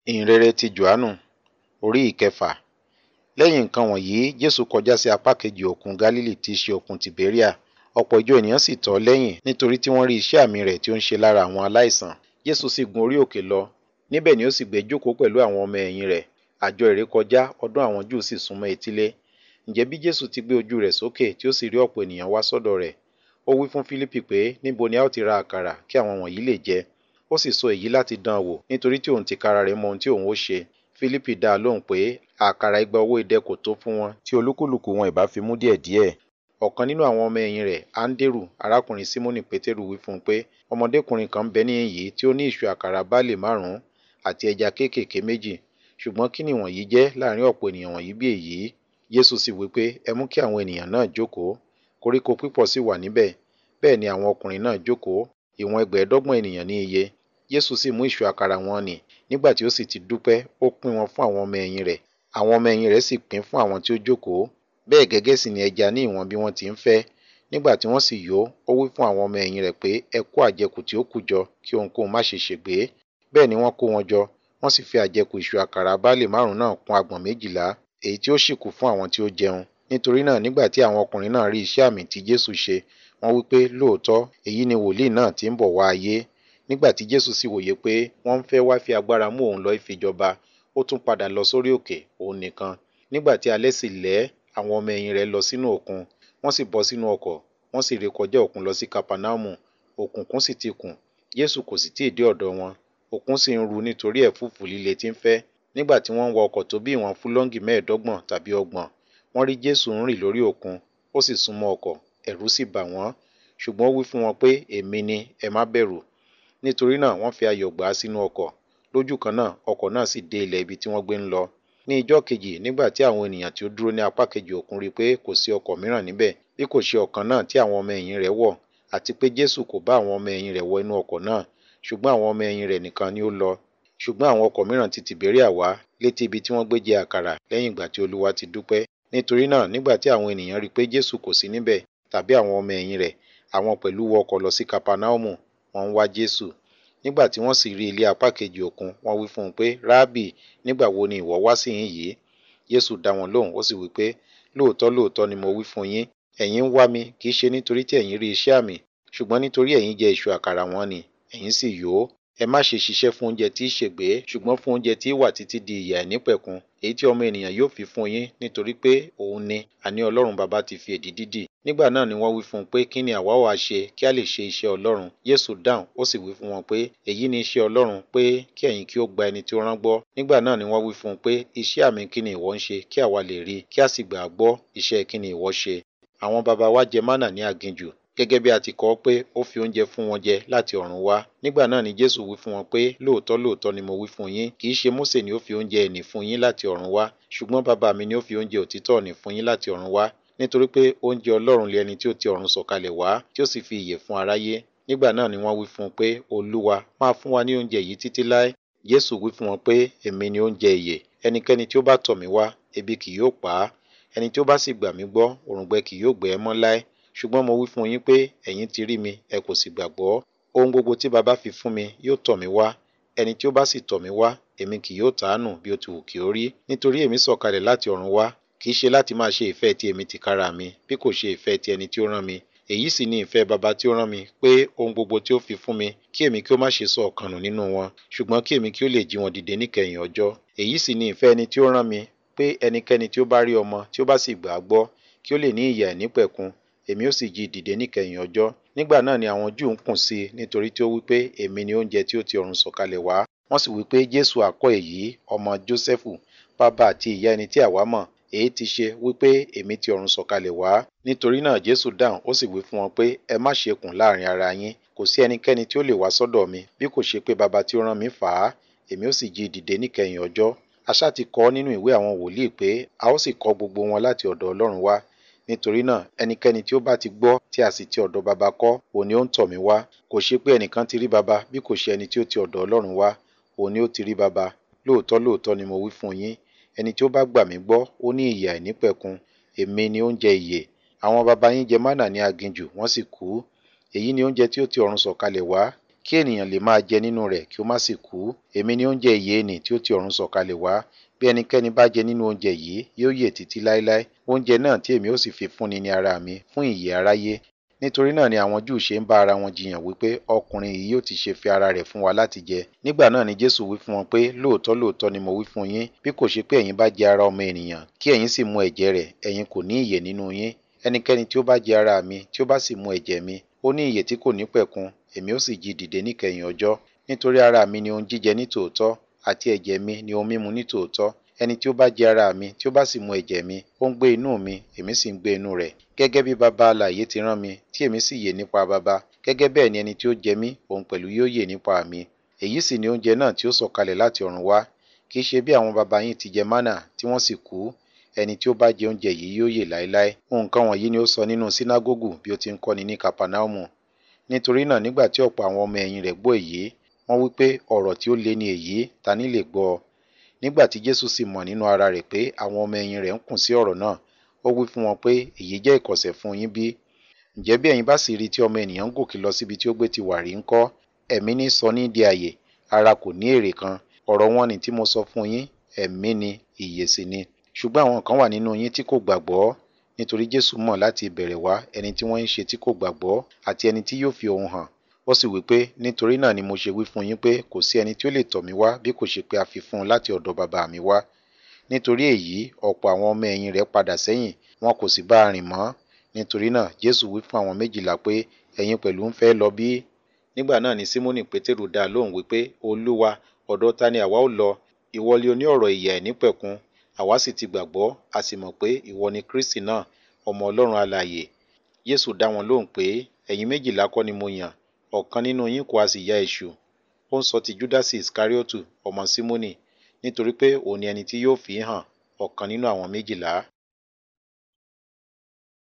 ìhìnrere ti Jòhánù orí ìkẹfà. Lẹ́yìn nǹkan wọ̀nyí, Jésù kọjá sí apá kejì òkun Gálílì tí í ṣe òkun Tìbéríà. Ọ̀pọ̀ ìjọ ènìyàn sì tọ̀ ọ́ lẹ́yìn nítorí tí wọ́n rí iṣẹ́ àmì rẹ̀ tí ó ń ṣe lára àwọn aláìsàn. Jésù sì gun orí òkè lọ. Níbẹ̀ ni ó sì gbé jókòó pẹ̀lú àwọn ọmọ ẹ̀yìn rẹ̀. Àjọ ìrékọjá ọdún àwọn Júù sì súnmọ́ etílé. Ǹjẹ́ bí Jésù ti gbé ojú rẹ̀ sókè tí ó sì rí ọ̀pọ̀ ènìyàn wá sọ́dọ̀ rẹ̀, ó wí fún Fílípì pé níbo ni a ó ti ra àkàrà kí àwọn wọ̀nyí lè jẹ. Ó sì sọ èyí láti dán an wò nítorí tí òun tìkára rẹ̀ mọ ohun tí òun ó ṣe. Fílípì dá a lóhùn pé àkàrà igba owó idẹ kò tó fún wọn tí olúkúlùkù wọn ìbá fi mú díẹ̀díẹ̀. Ọ̀kan nínú àwọn ọmọ ẹ̀yìn rẹ̀, Áńdérù, arákùnrin Símónì Pétérù wí fún un pé ọmọdékùnrin kan ń bẹ níhìn yìí tí ó ní ìṣù àkàrà báàlì márùn-ún àti ẹja kéékèèké méjì. Ṣùgbọ́n kí ni wọ̀nyí jẹ́ láàrin ọ̀pọ̀ ènìyàn wọ̀nyí bí èyí? Jésù sì wí pé ẹ mú kí àwọn ènìyàn náà jókòó. Koríko pípọ̀ sì wà níbẹ̀. Bẹ́ẹ̀ ni àwọn ọkùnrin náà jókòó, ìwọ̀n ẹgbẹ̀ẹ́dọ́gbọ̀n ènìyàn ní iye. Jésù sì mú ìṣù àkàrà wọn nì. Nígbà tí ó sì ti dúpẹ́, ó pín wọn fún àwọn ọmọ ẹ̀yìn rẹ̀. Àwọn ọmọ ẹ̀yìn rẹ̀ sì pín fún àwọn tí ó jókòó. Bẹ́ẹ̀ gẹ́gẹ́ sì ni ẹja ní ìwọ̀n bí wọ́n ti ń fẹ́. Nígbà tí wọ́n sì yó, ó wí fún àwọn ọmọ ẹ̀yìn rẹ̀ pé ẹ kó àjẹkù tí ó kù jọ kí ohunkóhun má ṣe ṣègbé. Bẹ́ẹ̀ ni wọ́n kó wọn jọ. Wọ́n sì fi àjẹkù ìṣù àkàrà báàlì márùn-ún náà kún agbọ̀n méjìlá, èyí tí ó sì kù fún àwọn tí ó jẹun. Nítorí náà nígbà tí àwọn ọkùnrin náà rí iṣẹ́ àmì tí Jésù ṣe, wọ́n wí pé lóòótọ́ èyí ni wòlíì náà tí ń bọ̀ wá ayé. Nígbà tí Jésù sì wòye pé wọ́n ń fẹ́ wá fi agbára mú òun lọ ìfijọba, ó tún padà lọ sórí òkè òun nìkan. Nígbà tí alẹ́ sì lẹ́, àwọn ọmọ ẹ̀yìn rẹ̀ lọ sínú òkun. Wọ́n sì bọ́ sínú ọkọ̀, wọ́n sì rékọjá òkun lọ sí Kapernaumu. Òkùnkùn sì ti kùn. Jésù kò sì tíì dé ọ̀dọ̀ wọn. Òkun sì ń ru nítorí ẹ̀fúùfù líle tí ń fẹ́. Nígbà tí wọ́n ń wa ọkọ̀ tó bí ìwọ̀n fúlọ́ńgì mẹ́ẹ̀ẹ́dọ́gbọ̀n tàbí ọgbọ̀n, wọ́n rí Jésù ń rìn lórí òkun. Ó sì súnmọ́ ọkọ̀, ẹ̀rù sì bà wọ́n. Ṣùgbọ́n ó wí fún wọn pé èmi ni, ẹ má bẹ̀rù. Nítorí náà wọ́n fi ayọ̀ gbà á sínú ọkọ̀. Lójú kan náà ọkọ̀ náà sì dé ilẹ̀ ibi tí wọ́n gbé ń lọ. Ní ijọ́ kejì nígbà tí àwọn ènìyàn tí ó dúró ní apá kejì òkun rí pé kò sí ọkọ̀ mìíràn níbẹ̀ bí kò ṣe ọ̀kan náà tí àwọn ọmọ ẹ̀yìn rẹ̀ wọ̀ àti pé Jésù kò bá àwọn ọmọ ẹ̀yìn rẹ̀ wọ inú ọkọ̀ náà, ṣùgbọ́n àwọn ọmọ ẹ̀yìn rẹ̀ nìkan ni ó lọ. Ṣùgbọ́n àwọn ọkọ̀ mìíràn ti Tìbéríà wá létí ibi tí wọ́n gbé jẹ àkàrà lẹ́yìn ìgbà tí Olúwa ti dúpẹ́. Nítorí náà nígbà tí àwọn ènìyàn rí pé Jésù kò sí níbẹ̀ tàbí àwọn ọmọ ẹ̀yìn rẹ̀, àwọn pẹ̀lú wọ ọkọ̀ lọ sí Kapernaumu, wọ́n ń wá Jésù. Nígbà tí wọ́n sì rí ilé apá kejì òkun, wọ́n wí fún un pé Rábì, nígbà wo ni ìwọ wá síhìn yìí? Jésù dá wọn lóhùn, ó sì wí pé lóòótọ́ lóòótọ́ ni mo wí fún yín, ẹ̀yin ń wá mi kì í ṣe nítorí tí ẹ̀yin rí iṣẹ́ àmì, ṣùgbọ́n nítorí ẹ̀yin jẹ ìṣù àkàrà wọn nì, ẹ̀yin sì yó. Ẹ má ṣe ṣiṣẹ́ fún oúnjẹ tí í ṣègbé, ṣùgbọ́n fún oúnjẹ tí í wà títí di ìyè àìnípẹ̀kun, èyí tí ọmọ ènìyàn yóò fi fún yín nítorí pé òun ni, àní Ọlọ́run Baba ti fi èdìdì dì. Nígbà náà ni wọ́n wí fún un pé kí ni àwa ó ha ṣe kí a lè ṣe iṣẹ́ Ọlọ́run? Jésù dáhùn, ó sì wí fún wọn pé èyí ni iṣẹ́ Ọlọ́run pé kí ẹ̀yin kí ó gba ẹni tí ó rán gbọ́. Nígbà náà ni wọ́n wí fún un pé iṣẹ́ àmì kí ni ìwọ ń ṣe kí àwa lè rí kí a sì gbà á gbọ́ iṣẹ́ kí ni ìwọ ṣe? Àwọn baba wa jẹ mánà ní aginjù gẹ́gẹ́ bí a ti kọ ọ́ pé ó fi oúnjẹ fún wọn jẹ láti ọ̀run wá. Nígbà náà ni Jésù wí fún wọn pé lóòótọ́ lóòótọ́ ni mo wí fún yín, kì í ṣe Mósè ni ó fi oúnjẹ ìnì fún yín láti ọ̀run wá, ṣùgbọ́n bàbá mi ni ó fi oúnjẹ òtítọ́ ìnì fún yín láti ọ̀run wá. Nítorí pé oúnjẹ Ọlọ́run lé ẹni tí ó ti ọ̀run sọ̀kalẹ̀ wá, tí ó sì fi ìyè fún aráyé. Nígbà náà ni wọ́n wí fún un pé Olúwa, máa fún wa ní oúnjẹ yìí títí láé. Jésù wí fún wọn pé èmi ni oúnjẹ ìyè. Ẹnikẹ́ni tí ó bá tọ̀ mí wá, ebi kì yóò pa á. Ẹni tí ó bá sì gbà mí gbọ́, òǹgbẹ kì yóò gbẹ ẹ́ mọ́ láé. Ṣùgbọ́n mo wí fún yín pé ẹ̀yin ti rí mi, ẹ kò sì gbàgbọ́. Ohun gbogbo tí baba fi fún mi yóò tọ̀ mí wá. Ẹni tí ó bá sì tọ̀ mí wá, èmi kì yóò tàánù bí ó ti wù kí ó rí. Nítorí èmi sọ̀kalẹ̀ láti ọ̀run wá, kì í ṣe láti máa ṣe ìfẹ́ ti èmi tìkára mi, bí kò ṣe ìfẹ́ ti ẹni tí ó rán mi. Èyí sì ni ìfẹ́ baba tí ó rán mi, pé ohun gbogbo tí ó fi fún mi, kí èmi kí ó má ṣe sọ ọ̀kan nù nínú wọn, ṣùgbọ́n kí èmi kí ó lè jí wọn dìde níkẹyìn ọjọ́. Èyí sì ni ìfẹ́ ẹni tí ó rán mi, pé ẹnikẹ́ni tí ó bá rí ọmọ tí ó bá sì gbà á gbọ́, kí ó lè ní ìyè àìnípẹ̀kun, èmi ó sì jí i dìde níkẹyìn ọjọ́. Nígbà náà ni àwọn Júù ń kùn sí i nítorí tí ó wí pé èmi ni oúnjẹ tí ó ti ọ̀run sọ̀kalẹ̀ wá. Wọ́n sì wí pé Jésù àkọ́ èyí, ọmọ Jósẹ́fù, bàbá àti ìyá ẹni tí àwa mọ̀, èyí ti ṣe wí pé èmi ti ọ̀run sọ̀kalẹ̀ wá. Nítorí náà Jésù dáhùn, ó sì wí fún wọn pé ẹ má ṣe kùn láàrin ara yín. Kò sí ẹnikẹ́ni tí ó lè wá sọ́dọ̀ mi, bí kò ṣe pé baba tí ó rán mi fà á, èmi ó sì jí i dìde níkẹyìn ọjọ́. Aṣá ti kọ ọ́ nínú ìwé àwọn wòlíì pé a ó sì kọ́ gbogbo wọn láti ọ̀dọ̀ Ọlọ́run wá. Nítorí náà ẹnikẹ́ni tí ó bá ti gbọ́ tí a sì ti ọ̀dọ̀ baba kọ́, òun ni ó ń tọ̀ mí wá. Kò ṣe pé ẹnìkan ti rí baba bí kò ṣe ẹni tí ó ti ọ̀dọ̀ Ọlọ́run wá, òun ni ó ti rí baba. Lóòótọ́ lóòótọ́ ni mo wí fún yín, ẹni tí ó bá gbà mí gbọ́, ó ní ìyè àìnípẹ̀kun. Èmi ni oúnjẹ ìyè. Àwọn baba yín jẹ mánà ní aginjù, wọ́n sì kú. Èyí ni oúnjẹ tí ó ti ọ̀run sọ̀kalẹ̀ wá, kí ènìyàn lè máa jẹ nínú rẹ̀ kí ó má sì kú èmi ni oúnjẹ ìyè nì tí ó ti ọ̀run sọ̀kalẹ̀ wá bí ẹnikẹ́ni bá jẹ nínú oúnjẹ yìí yóò yè títí láéláé oúnjẹ náà tí èmi ó sì fi fúnni ní ara mi fún ìyè aráyé nítorí náà ni àwọn júù ṣe ń bá ara wọn jiyàn wípé ọkùnrin yìí yóò ti ṣe fi ara rẹ̀ fún wa láti jẹ nígbà náà ni jésù wí fún wọn pé lóòótọ́ lóòótọ́ ni mo wí fún yín bí kò ṣe pé ẹ̀yin bá jẹ ara ọmọ ènìyàn kí ẹ̀yin sì mu ẹ̀jẹ̀ rẹ̀ ẹ̀yin kò ní ìyè nínú yín ẹnikẹ́ni tí ó bá jẹ ara mi tí ó bá sì mu ẹ̀jẹ̀ mi ó ní ìyè tí kò ní pẹ̀kun èmi ó sì jí dìde níkẹyìn ọjọ́ nítorí ara mi ni ohun jíjẹ ní tòótọ́ àti ẹ̀jẹ̀ mi ni ohun mímu ní tòótọ́ ẹni tí ó bá jẹ ara mi tí ó bá sì mu ẹ̀jẹ̀ mi ó ń gbé inú mi èmi sì ń gbé inú rẹ̀ gẹ́gẹ́ bí baba alààyè ti rán mi tí èmi sì yè nípa baba gẹ́gẹ́ bẹ́ẹ̀ ni ẹni tí ó jẹ mí òun pẹ̀lú yóò yè nípa mi èyí sì ni oúnjẹ náà tí ó sọ̀kalẹ̀ láti ọ̀run wá kì í ṣe bí àwọn baba yín ti jẹ mánà tí wọ́n sì kú ẹni tí ó bá jẹ oúnjẹ yìí yóò yè láéláé nǹkan wọ̀nyí ni ó sọ nínú sínágógù bí ó ti ń kọ́ni ní kapanaumu nítorí náà nígbà tí ọ̀pọ̀ àwọn ọmọ ẹ̀yìn rẹ̀ gbọ́ èyí wọ́n wí pé ọ̀rọ̀ tí ó le ni èyí ta ní lè gbọ́ ọ nígbà tí jésù sì mọ̀ nínú ara rẹ̀ pé àwọn ọmọ ẹ̀yìn rẹ̀ ń kùn sí ọ̀rọ̀ náà ó wí fún wọn pé èyí jẹ́ ìkọ̀sẹ̀ fún yín bí ǹjẹ́ bí ẹ̀yin bá sì rí tí ọmọ ènìyàn ń gòkè lọ síbi tí ó gbé ti wà rí ńkọ́ ẹ̀mí ní sọ ní di àyè ara kò ní èrè kan ọ̀rọ̀ wọn ni tí mo sọ fún yín ẹ̀mí ni ìyè sì ni ṣùgbọ́n àwọn kan wà nínú yín tí kò gbàgbọ́ nítorí jésù mọ̀ láti ìbẹ̀rẹ̀ wá ẹni tí wọ́n ń ṣe tí kò gbàgbọ́ àti ẹni tí yóò fi ohun hàn ó sì wí pé nítorí náà ni mo ṣe wí fún yín pé kò sí ẹni tí ó lè tọ̀ mí wá bí kò ṣe pé a fi fún un láti ọ̀dọ̀ bàbá mi wá nítorí èyí ọ̀pọ̀ àwọn ọmọ ẹ̀yìn rẹ̀ padà sẹ́yìn wọn kò sì bá a rìn mọ́ nítorí náà jésù wí fún àwọn méjìlá pé ẹ̀yin pẹ̀lú ń fẹ́ lọ bí nígbà náà ni símónì pétérù dá a lóhùn wípé olúwa ọ̀dọ̀ ta ni àwa ó lọ ìwọ lé oní ọ̀rọ̀ ìyè àìnípẹ̀kun àwa sì ti gbàgbọ́ a sì mọ̀ pé ìwọ ni kristi náà ọmọ ọlọ́run alààyè jésù dá wọn lóhùn pé ẹ̀yin méjìlá kọ́ ni mo yàn ọ̀kan nínú yín kò a sì ya èṣù ó ń sọ ti júdásì iskariotu ọmọ símónì nítorí pé òun ni ẹni tí yóò fi hàn ọ̀kan nínú àwọn méjìlá